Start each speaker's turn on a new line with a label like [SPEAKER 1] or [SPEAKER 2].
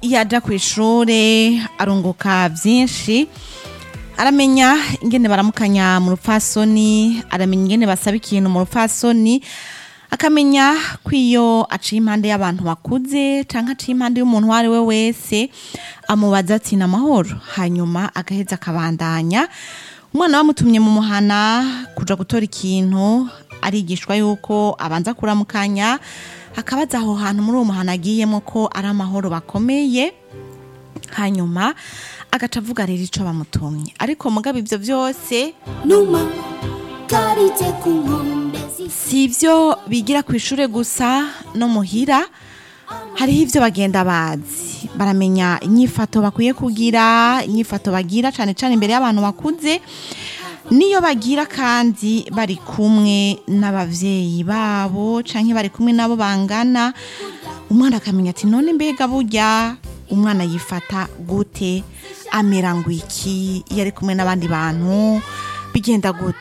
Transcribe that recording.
[SPEAKER 1] iyo aja ku ishure arunguka byinshi aramenya ingene baramukanya mu rupfasoni aramenya ingene basaba ikintu mu rupfasoni akamenya ko iyo aciye impande y'abantu bakuze cyangwa aciye impande y'umuntu uwo ari we wese amubaza ati ni amahoro hanyuma agaheza akabandanya umwana bamutumye mu muhana kuja gutora ikintu arigishwa yuko abanza kuramukanya akabaza aho hantu muri uwo muhana agiyemo ko ari amahoro bakomeye hanyuma agaca avuga rero ico bamutumye ariko mugabo ivyo vyose
[SPEAKER 2] numa karite ku nkombe z'isi
[SPEAKER 1] si ivyo bigira ku ishure gusa no muhira hariho ivyo bagenda bazi baramenya inyifato bakwiye kugira inyifato bagira cane cane imbere y'abantu bakuze niyo bagira kandi bari kumwe n'abavyeyi babo canke bari kumwe nabo bangana umwana akamenya ati none mbega burya umwana yifata gute amera ngo iki iyo ari kumwe n'abandi bantu bigenda gute